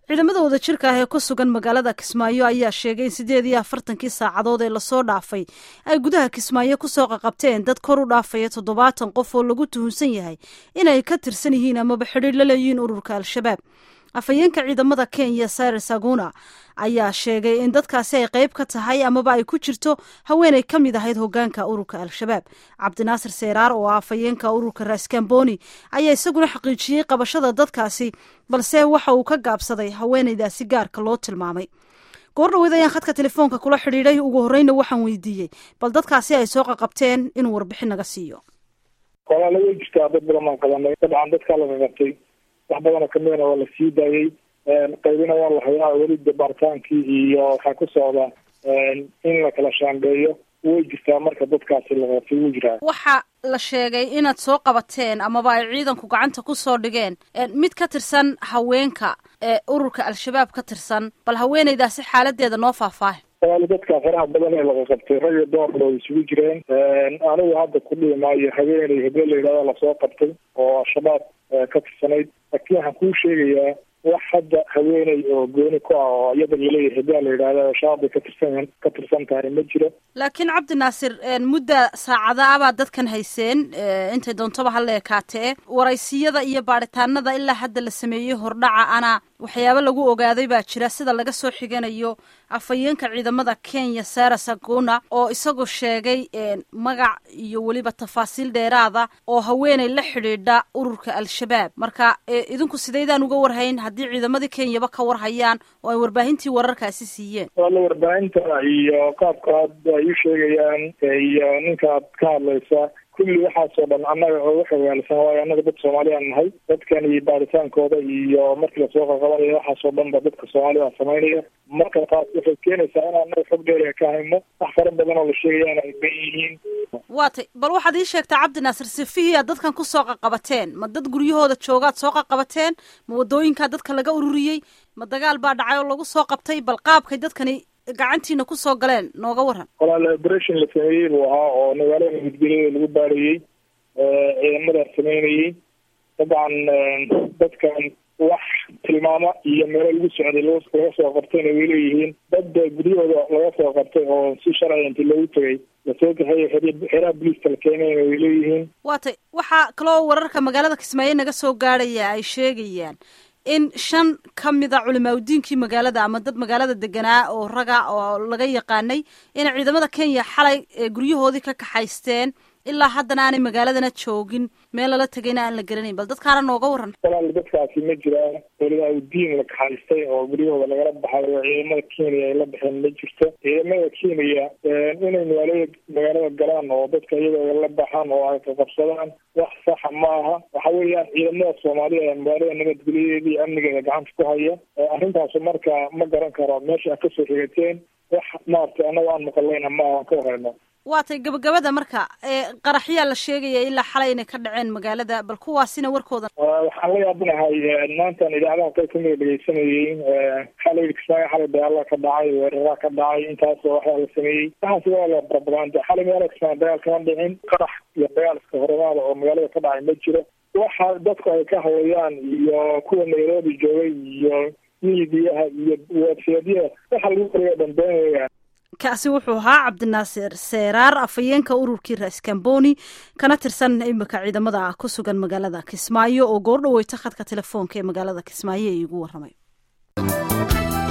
ciidamada wadajirka ah ee ku sugan magaalada kismaayo ayaa sheegay in siddeed iyo afartankii saacadood ee lasoo dhaafay ay gudaha kismaayo kusoo qaqabteen dad kor u dhaafaya toddobaatan qof oo lagu tuhunsan yahay inay ka tirsan yihiin amaba xidhiir la leeyihiin ururka al-shabaab afhayeenka ciidamada kenya cyrus aguna ayaa sheegay in dadkaasi ay qayb ka tahay amaba ay ku jirto haweenay ka mid ahayd hogaanka ururka al-shabaab cabdinaasir seeraar oo ah afhayeenka ururka raskamboni ayaa isaguna xaqiijiyey qabashada dadkaasi balse waxa uu ka gaabsaday haweenaydaasi gaarka loo tilmaamay goor dhaweyd ayaan khadka telefoonka kula xidhiidhay ugu horreyna waxaan weydiiyey bal dadkaasi ay soo qaqabteen inuu warbixin naga siiyo walaala way jirtaa dad badan baan qabanay dabcan dadkaa laga qabtay wax badanoo kamidana waa la sii daayey qaybina waa la hayaa weli baaritaankii iyo waxaa ku socda in la kala shaambeeyo way jirtaa marka dadkaasi la qabtay wuu jiraa waxa la sheegay inaad soo qabateen amaba ay ciidanku gacanta ku soo dhigeen mid ka tirsan haweenka ee ururka al-shabaab ka tirsan bal haweenaydaasi xaaladeeda noo faahfaahi walaali dadka faraha badan ee laga qabtay rag iyo doorba way isugu jireen anigu hadda ku dhihi maayo haweeney hebee la yidhahda lasoo qabtay oo al-shabaab ka tirsanayd laakiin waxaan kuu sheegayaa wax hadda haweeney oo gooni ku ah oo iyada laleeyahay hebea la yidhahda shabaab bay ka tirsan ka tirsan tahay ma jiro laakiin cabdinaasir mudda saacada abaa dadkan hayseen intay doontaba ha la ekaatee waraysiyada iyo baadhitaanada ilaa hadda la sameeyey hordhaca ana waxyaabo lagu ogaaday baa jira sida laga soo xiganayo afhayeenka ciidamada kenya sara saguna oo isagoo sheegay magac iyo weliba tafaasiil dheeraada oo haweeney la xidhiidha ururka al-shabaab marka idinku sidaydaan uga warhayn haddii ciidamadii kenyaba ka warhayaan oo ay warbaahintii wararkaasi siiyeen wala warbaahinta iyo qaabka hadda ay u sheegayaan iyo ninka ad ka hadlaysa kulli waxaasoo dhan annaga oo waxa waalsan waayo annaga dad soomaaliyaan nahay dadkan iyo baaritaankooda iyo markii lasoo qaqabanayo waxaasoo dhan ba dadka soomaalida samaynaya marka taas waxay keenaysaa in annaga xog dheeriga ka hayno wax fara badan oo la sheegayaan ay ban yihiin waa tay bal waxaad ii sheegtaa cabdinaasir sifihii aad dadkan kusoo qaqabateen ma dad guryahooda joogaad soo qaqabateen ma wadooyinkaa dadka laga ururiyey ma dagaal baa dhacay oo lagu soo qabtay bal qaabkay dadkani gacantiina kusoo galeen nooga waran walaal operation la sameeyey buu ahaa oo magaalada nabadgelyada lagu baarayey ciidamadaas sameynayey dabcan dadkan wax tilmaamo iyo meelo lagu socday laga soo qabtayna way leeyihiin dad guryahooda laga soo qabtay oo si sharciga inti loogu tegay lasoo kaxeeya xeeraha boliiska la keenayna way leeyihiin waa tay waxaa kaloo wararka magaalada kismaayo naga soo gaadhaya ay sheegayaan in shan ka mida culimaadudiinkii magaalada ama dad magaalada deganaa oo raga oo laga yaqaanay inay ciidamada kenya xalay guryahoodii ka kaxaysteen ilaa haddana aanay magaaladana joogin meel lala tegayna aan la garanayn bal dadkaana nooga waran walaal dadkaasi ma jiraan culimaadudiin la kaxaystay oo guryahooda lagala baxay oo ciidamada kenya ay la baxeen ma jirto ciidamada kenya inay magaalada magaalada galaan oo dadka iyadooda la baxaan oo ay kaqabsadaan wax saxa ma aha waxa weeyaan ciidamada soomaaliya ee magaalada nabadgelyadeeda iyo amnigeeda gacanta ku haya arrintaasu marka ma garan karo meesha a kasoo rigateen wax maaragtay annaga aan maqalayna ma aha ka warayno waa tay gabagabada marka qaraxyaa la sheegaya ilaa xalay inay ka dhaceen magaalada bal kuwaasina warkooda waxaan la yaabanahay maantan idaacadaha qayb kamida dhegeysanayey xalay kismaayo xalay dagaala ka dhacay weeraraa ka dhacay intaasoo waxaa la sameeyey waxaas waa la barabagaanta xalay magaalada kismaayo dagaal kama dhicin qarax iyo dagaal iska horemaada oo magaalada ka dhacay ma jiro waxa dadku ay ka hawayaan iyo kuwa nairobi joogay iyo miidiyaha iyo websaydyada waxa lagu qoriya dambeen weeyaan kaasi wuxuu ahaa cabdinaasir seeraar afhayeenka ururkii raskamboni kana tirsan imika ciidamada ku sugan magaalada kismaayo oo goor dhaweyta khadka telefoonka ee magaalada kismaayo ee iigu warramay